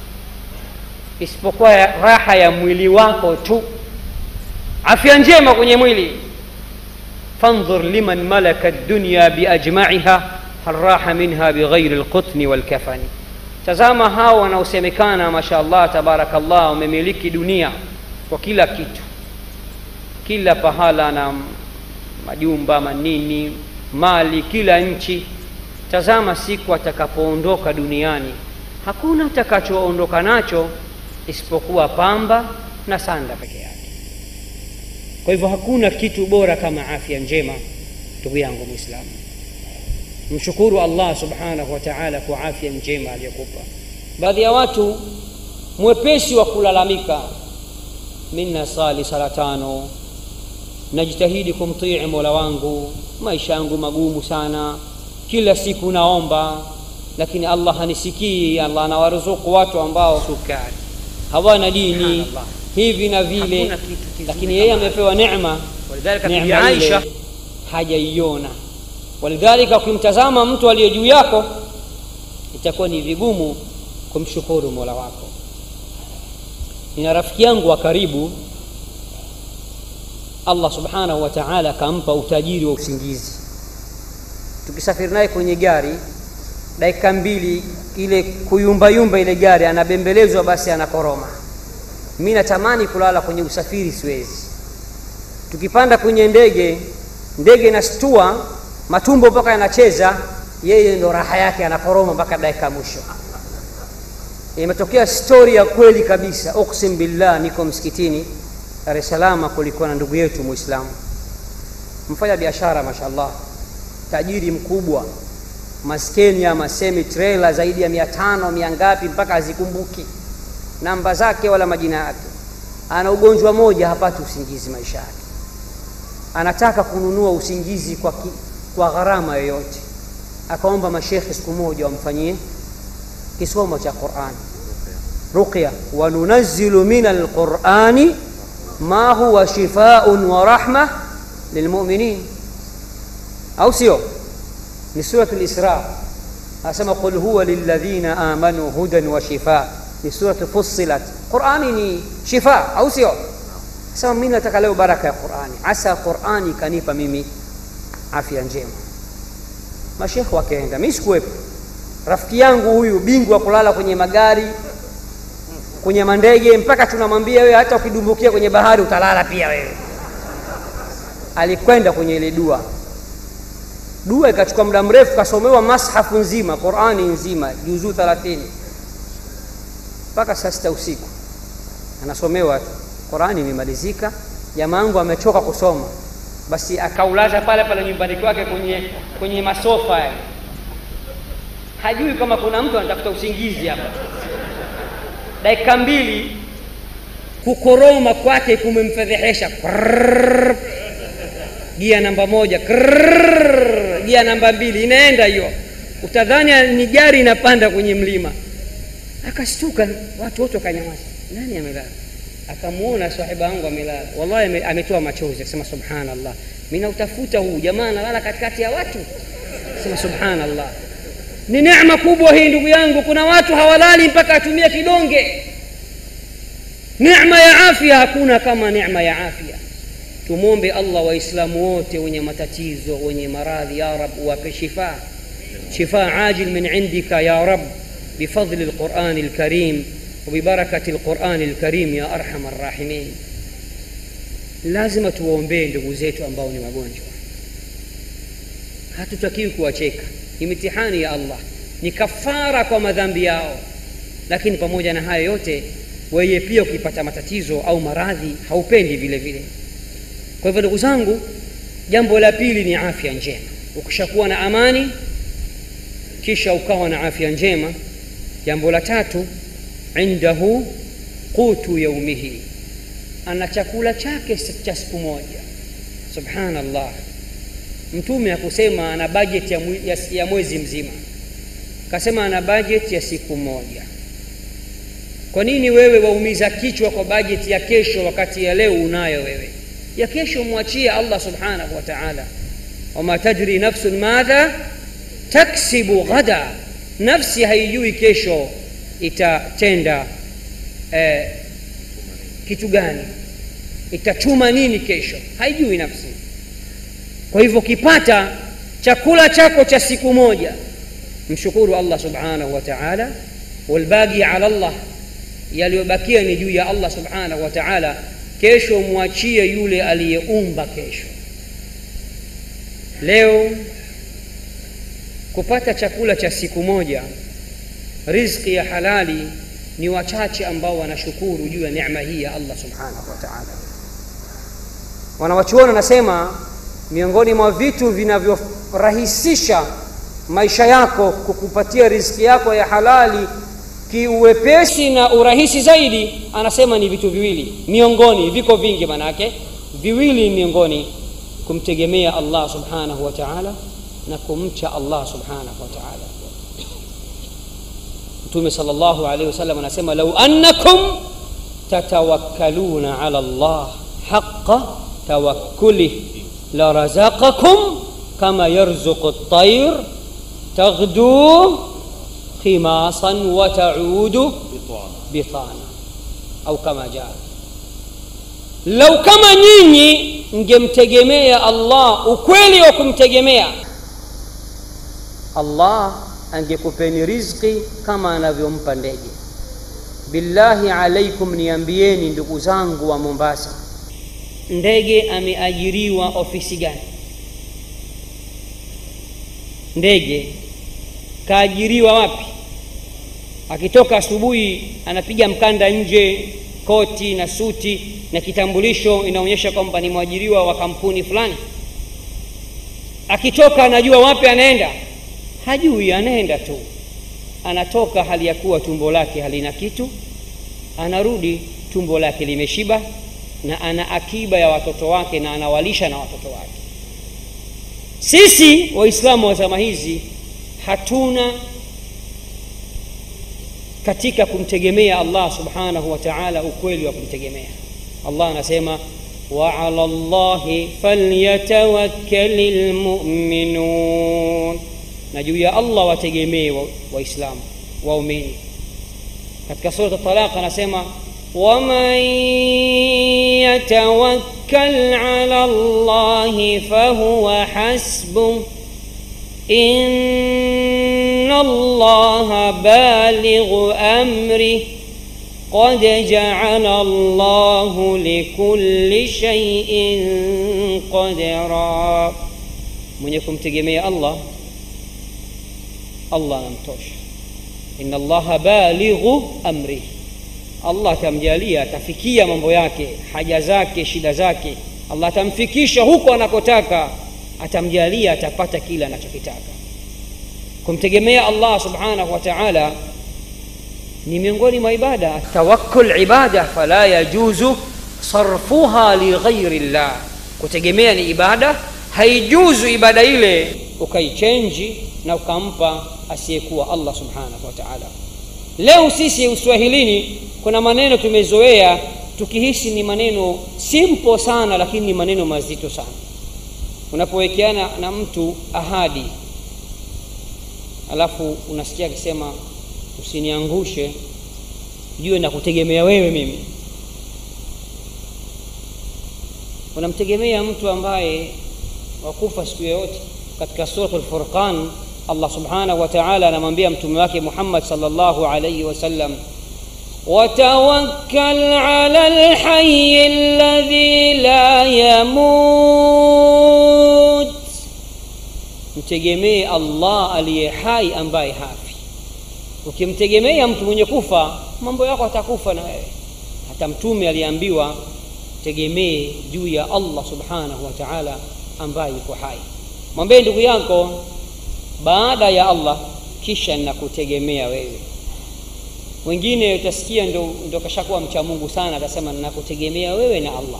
isipokuwa raha ya mwili wako tu afya njema kwenye mwili fandhur liman malaka dunya biajmaiha hal raha minha bighairi lqutni walkafani tazama hao wanaosemekana masha allah tabarakallah wamemiliki dunia kwa kila kitu kila pahala na majumba manini mali kila nchi tazama siku atakapoondoka duniani hakuna atakachoondoka nacho isipokuwa pamba na sanda peke yake kwa hivyo hakuna kitu bora kama afya njema ndugu yangu mwislamu mshukuru allah subhanahu wa taala kwa afya njema aliyokupa baadhi ya watu mwepesi wa kulalamika mi nasali sala tano najitahidi kumtii mola wangu maisha yangu magumu sana kila siku naomba lakini allah hanisikii allah anawaruzuku watu ambao sukari hawana dini hivi na vile lakini yeye amepewa neema neema ile hajaiona walidhalika ukimtazama mtu aliye juu yako itakuwa ni vigumu kumshukuru mola wako nina rafiki yangu wa karibu allah subhanahu wa taala akampa utajiri wa usingizi tukisafiri naye kwenye gari dakika mbili ile kuyumbayumba ile gari anabembelezwa basi anakoroma mi natamani kulala kwenye usafiri siwezi tukipanda kwenye ndege ndege inastua matumbo mpaka yanacheza yeye ndo raha yake anakoroma mpaka dakika mwisho imetokea stori ya kweli kabisa uksim billah niko msikitini dar es salama kulikuwa na ndugu yetu mwislamu mfanya biashara mashallah tajiri mkubwa maskeni ama semi trailer zaidi ya mia tano mia ngapi mpaka hazikumbuki namba zake wala majina yake ana ugonjwa moja hapati usingizi maisha yake anataka kununua usingizi kwa, ki, kwa gharama yoyote akaomba mashekhe siku moja wamfanyie kisomo cha qurani ruqya wanunazilu min alqurani ma huwa shifaun wa rahma lilmuminin au sio ni surat lisra anasema qul huwa lilladhina amanu hudan wa shifa ni surat fussilat qurani ni shifa au sio sema mimi nataka leo baraka ya qurani asa qurani kanipa mimi afya njema mashekhe wakaenda mi sikuwepo rafiki yangu huyu bingwa kulala kwenye magari kwenye mandege mpaka tunamwambia wewe hata ukidumbukia kwenye bahari utalala pia wewe alikwenda kwenye ile dua dua ikachukua muda mrefu kasomewa mashafu nzima qurani nzima juzuu thalathini mpaka saa sita usiku anasomewa tu qurani imemalizika jamaangu amechoka kusoma basi akaulaza pale pale nyumbani kwake kwenye kwenye masofa yale hajui kama kuna mtu anatafuta usingizi hapa dakika mbili kukoroma kwake kumemfedhehesha Krrrr. gia namba moja Krrrr. gia namba mbili inaenda hiyo utadhani ni gari inapanda kwenye mlima akashtuka watu wote wakanyamaza nani amelala akamwona sahiba yangu amelala wallahi ame- ametoa machozi akasema subhanallah mi nautafuta huu jamaa analala katikati ya watu sema subhanallah ni neema kubwa hii ndugu yangu kuna watu hawalali mpaka atumie kidonge neema ya afya hakuna kama neema ya afya tumwombe allah waislamu wote wenye matatizo wenye maradhi ya rab uwape shifaa شفاء عاجل من عندك يا رب بفضل القرآن الكريم وببركة القرآن الكريم يا أرحم الراحمين lazima tuwaombee ndugu zetu ambao ni wagonjwa hatutakiwi kuwacheka ni mitihani ya allah ni kafara kwa madhambi yao lakini pamoja na hayo yote weye pia ukipata matatizo au maradhi haupendi vile vile kwa hivyo ndugu zangu jambo la pili ni afya njema ukishakuwa na amani kisha ukawa na afya njema jambo la tatu indahu qutu yaumihi ana chakula chake cha siku moja subhanallah mtume akusema ana bajeti ya, mwe- ya, ya mwezi mzima kasema ana bajeti ya siku moja kwa nini wewe waumiza kichwa kwa bajeti ya kesho wakati ya leo unayo wewe ya kesho mwachie allah subhanahu wa taala wama tadri nafsun madha taksibu ghada nafsi haijui kesho itatenda eh, kitu gani itachuma nini kesho haijui nafsi kwa hivyo kipata chakula chako cha siku moja mshukuru allah subhanahu wa taala walbagi ala llah yaliyobakia ni juu ya allah subhanahu wa taala kesho mwachie yule aliyeumba kesho leo kupata chakula cha siku moja riziki ya halali ni wachache ambao wanashukuru juu ya neema hii ya allah subhanahu wa taala wanawachuoni wanasema miongoni mwa vitu vinavyorahisisha maisha yako kukupatia riziki yako ya halali kiuwepesi na urahisi zaidi anasema ni vitu viwili miongoni viko vingi manake viwili miongoni kumtegemea allah subhanahu wa taala na kumcha allah subhanahu wa taala mtume sal llahu alaihi wasallam anasema lau annakum tatawakkaluna ala llah haqa tawakkulih larazaqakum kama yarzuqu ltair taghdu khimasan wa taudu bitana au kama jaa lau kama nyinyi mngemtegemea allah ukweli wa kumtegemea allah angekupeni rizqi kama anavyompa ndege billahi alaikum niambieni ndugu zangu wa mombasa ndege ameajiriwa ofisi gani ndege kaajiriwa wapi akitoka asubuhi anapiga mkanda nje koti na suti na kitambulisho inaonyesha kwamba ni mwajiriwa wa kampuni fulani akitoka anajua wapi anaenda hajui anaenda tu anatoka hali ya kuwa tumbo lake halina kitu anarudi tumbo lake limeshiba na ana akiba ya watoto wake na anawalisha na watoto wake sisi waislamu wa zama hizi hatuna katika kumtegemea allah subhanahu wa taala ukweli wa kumtegemea allah anasema waala llahi falyatawakkali lmuminun na juu ya allah wategemee waislamu wa waumini katika surat talaq anasema waman yatawakkal ala llahi fahuwa hasbuh إن الله بالغ أمره قد جعل الله لكل شيء قدرا mwenye kumtegemea allah allah anamtosha ina allaha balighu amri allah atamjalia atafikia mambo yake haja zake shida zake allah atamfikisha huko anakotaka atamjalia atapata kile anachokitaka kumtegemea allah subhanahu wa taala ni miongoni mwa ibada tawakkul ibada fala yajuzu sarfuha lighairi llah kutegemea ni ibada haijuzu ibada ile ukaichenji na ukampa asiyekuwa allah subhanahu wa taala leo sisi uswahilini kuna maneno tumezoea tukihisi ni maneno simple sana lakini ni maneno mazito sana unapowekeana na mtu ahadi alafu unasikia akisema usiniangushe jue na kutegemea wewe mimi unamtegemea mtu ambaye wakufa siku yoyote katika suratu lfurqan allah subhanahu wa taala anamwambia mtume wake muhammad salllahu alaihi wasallam وتوكل على الحي الذي لا يموت mtegemee allah aliye hai ambaye hafi ukimtegemea mtu mwenye kufa mambo yako atakufa na wewe hata mtume aliambiwa tegemee juu ya allah subhanahu wa taala ambaye yuko hai mwambie ndugu yako baada ya allah kisha nakutegemea wewe wengine utasikia ndo, ndo kashakuwa mcha mungu sana atasema nakutegemea wewe na allah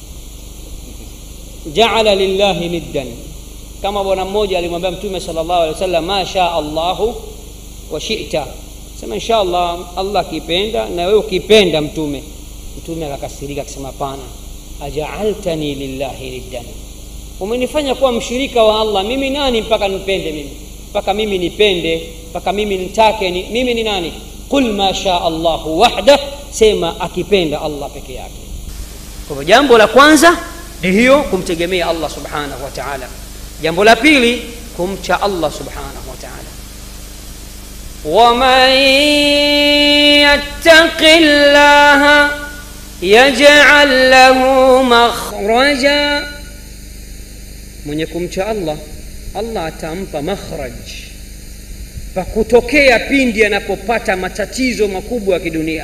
jaala lillahi niddan kama bwana mmoja alimwambia mtume sala llahu alehi wa sallam ma shaa allahu wa shita sema insha allah allah akipenda na wewe ukipenda mtume mtume akakasirika akisema pana ajaaltani lillahi niddan umenifanya kuwa mshirika wa allah mimi nani mpaka nipende mimi mpaka mimi nipende mpaka mimi nitake ni, mimi ni nani qul ma shaa allahu wahdah sema akipenda allah peke yake kwa hivyo jambo la kwanza ni hiyo kumtegemea allah subhanahu wa taala jambo la pili kumcha allah subhanahu wa taala waman yattaqi llaha yajal lahu makhraja mwenye kumcha allah allah atampa makhraj pa kutokea pindi anapopata matatizo makubwa ya kidunia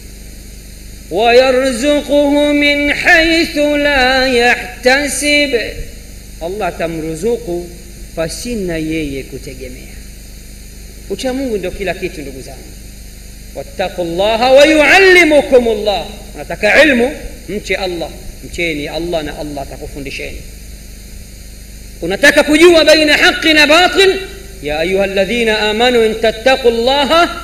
wayarzuquhu min haithu la yahtasib allah atamruzuku pasina yeye kutegemea ucha mungu ndio kila kitu ndugu zangu wattaqu llaha wayuallimukum llah unataka ilmu mche allah mcheni allah na allah atakufundisheni unataka kujua baina haqi na batil ya ayuha ladhina amanu in tattaqu llaha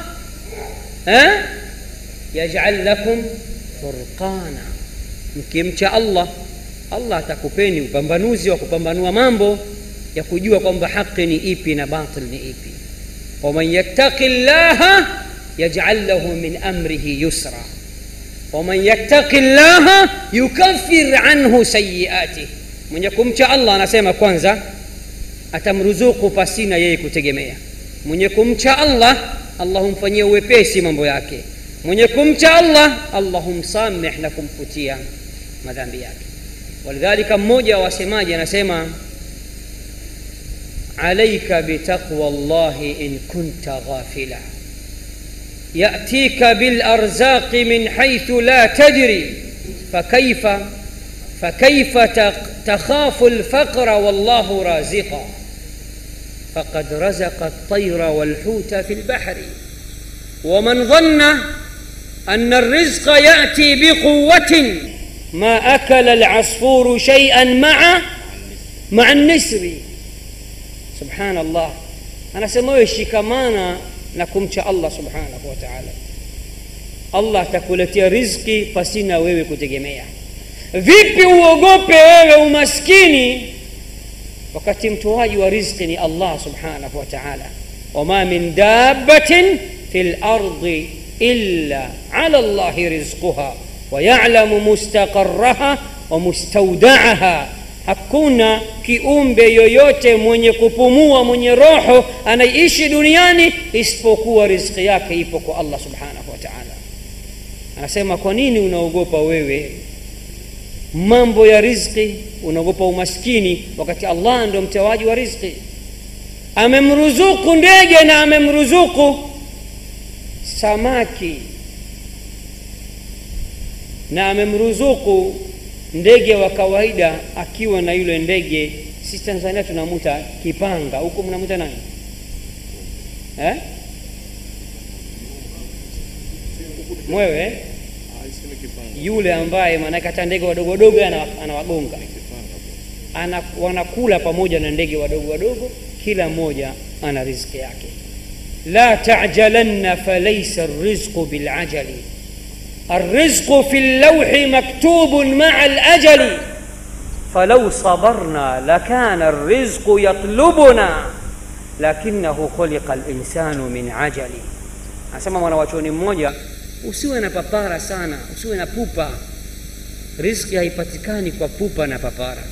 yajal lakum furqana mkimcha allah allah atakupeni upambanuzi wa kupambanua mambo ya kujua kwamba haqi ni ipi na batil ni ipi waman yattaqi llaha yajal lahu min amrihi yusra waman yattaqi llaha yukaffir anhu sayiatih mwenye kumcha allah anasema kwanza atamruzuku pasina yeye kutegemea mwenye kumcha allah allah humfanyia uwepesi mambo yake mwenye kumcha allah allah humsameh na kumfutia madhambi yake walidhalika mmoja wa wasemaji anasema alaika bitaqwa llahi in kunta ghafila yatika bilarzaqi min haithu la tadri fakaifa فكيف تخاف الفقر والله رازقا فقد رزق الطير والحوت في البحر ومن ظن ان الرزق ياتي بقوه ما اكل العصفور شيئا مع مع النسر سبحان الله انا سموه shikamana na kumcha allah subhanahu wa taala allah atakuletea rizki pasina wewe kutegemea vipi uogope wewe umaskini wakati mtoaji wa rizqi ni allah subhanahu wa taala wama min dabatin fi lardi illa ala llahi rizquha wayalamu mustaqaraha wa mustaudaaha hakuna kiumbe yoyote mwenye kupumua mwenye roho anaiishi duniani isipokuwa rizqi yake ipo kwa allah subhanahu wa taala anasema kwa nini unaogopa wewe mambo ya rizqi unaogopa umaskini wakati allah ndio mtoaji wa rizqi amemruzuku ndege na amemruzuku samaki na amemruzuku ndege wa kawaida akiwa na yule ndege sisi tanzania tunamuta kipanga huku mnamuta nani eh? mwewe eh? yule ambaye maanake hata ndege wadogo wadogo ana- anawagonga ana, wanakula pamoja na ndege wadogo wadogo kila mmoja ana riziki yake la tajalanna falaisa rizqu bilajali الرزق في اللوح مكتوب مع الأجل فلو صبرنا لكان الرزق يطلبنا لكنه خلق الإنسان من عجل anasema mwanawachuoni mmoja usiwe na papara sana usiwe na pupa riski haipatikani kwa pupa na papara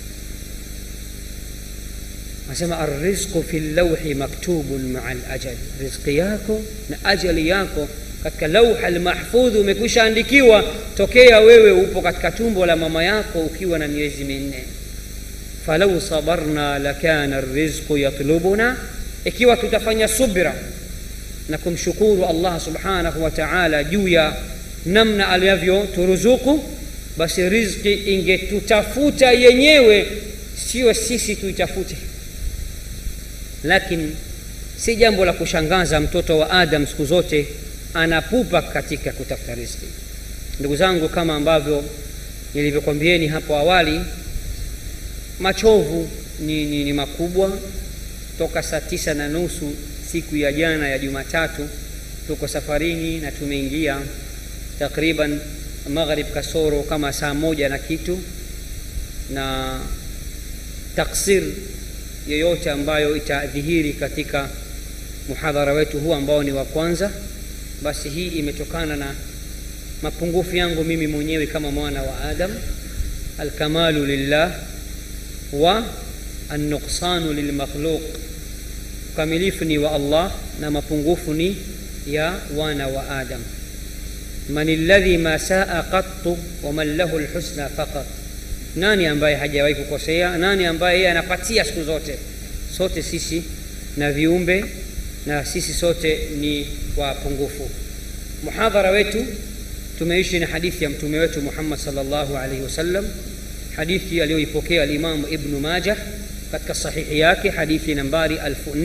anasema arrizqu fi llauhi maktubun maa lajali rizqi yako na ajali yako katika lauha lmahfudhi umekwisha andikiwa tokea wewe upo katika tumbo la mama yako ukiwa na miezi minne falau sabarna lakana rizqu yatlubuna ikiwa tutafanya subra na kumshukuru allah subhanahu wa taala juu ya namna alivyoturuzuku basi rizki ingetutafuta yenyewe sio sisi tuitafute lakini si jambo la kushangaza mtoto wa adam siku zote anapupa katika kutafuta riziki ndugu zangu kama ambavyo nilivyokwambieni hapo awali machovu ni, ni, ni makubwa toka saa tisa na nusu siku ya jana ya jumatatu tuko safarini na tumeingia takriban maghrib kasoro kama saa moja na kitu na taksir yoyote ambayo itadhihiri katika muhadhara wetu huu ambao ni wa kwanza basi hii imetokana na mapungufu yangu mimi mwenyewe kama mwana wa adam alkamalu lillah wa annuqsanu lilmakhluq ukamilifu ni wa allah na mapungufu ni ya wana wa adam man alladhi ma saa qattu waman lahu lhusna faqat nani ambaye hajawahi kukosea nani ambaye yeye anapatia siku zote sote sisi na viumbe na sisi sote ni wapungufu muhadhara wetu tumeishi na hadithi ya mtume wetu muhammad salllahu alaihi wasallam hadithi aliyoipokea alimamu ibnu majah katika sahihi yake hadithi nambari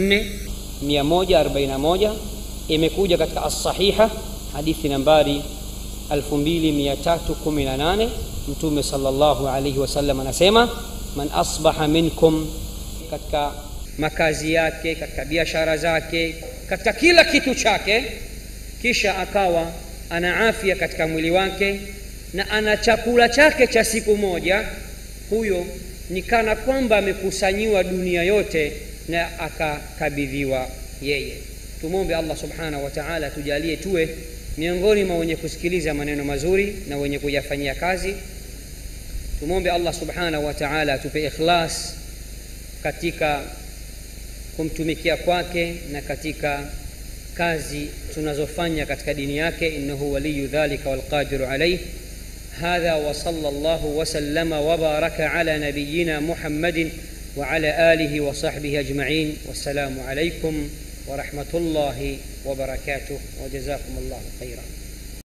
4141 imekuja katika alsahiha hadithi nambari 2318 mtume salllahu alaihi wasallam anasema man asbaha minkum katika makazi yake katika biashara zake katika kila kitu chake kisha akawa ana afya katika mwili wake na ana chakula chake cha siku moja huyo ni kana kwamba amekusanyiwa dunia yote na akakabidhiwa yeye tumwombe allah subhanahu wa taala tujalie tuwe miongoni mwa wenye kusikiliza maneno mazuri na wenye kuyafanyia kazi tumwombe allah subhanahu wa taala atupe ikhlas katika kumtumikia kwake na katika kazi tunazofanya katika dini yake innahu waliyu dhalika walqadiru alaih هذا وصلى الله وسلم وبارك على نبينا محمد وعلى اله وصحبه اجمعين والسلام عليكم ورحمه الله وبركاته وجزاكم الله خيرا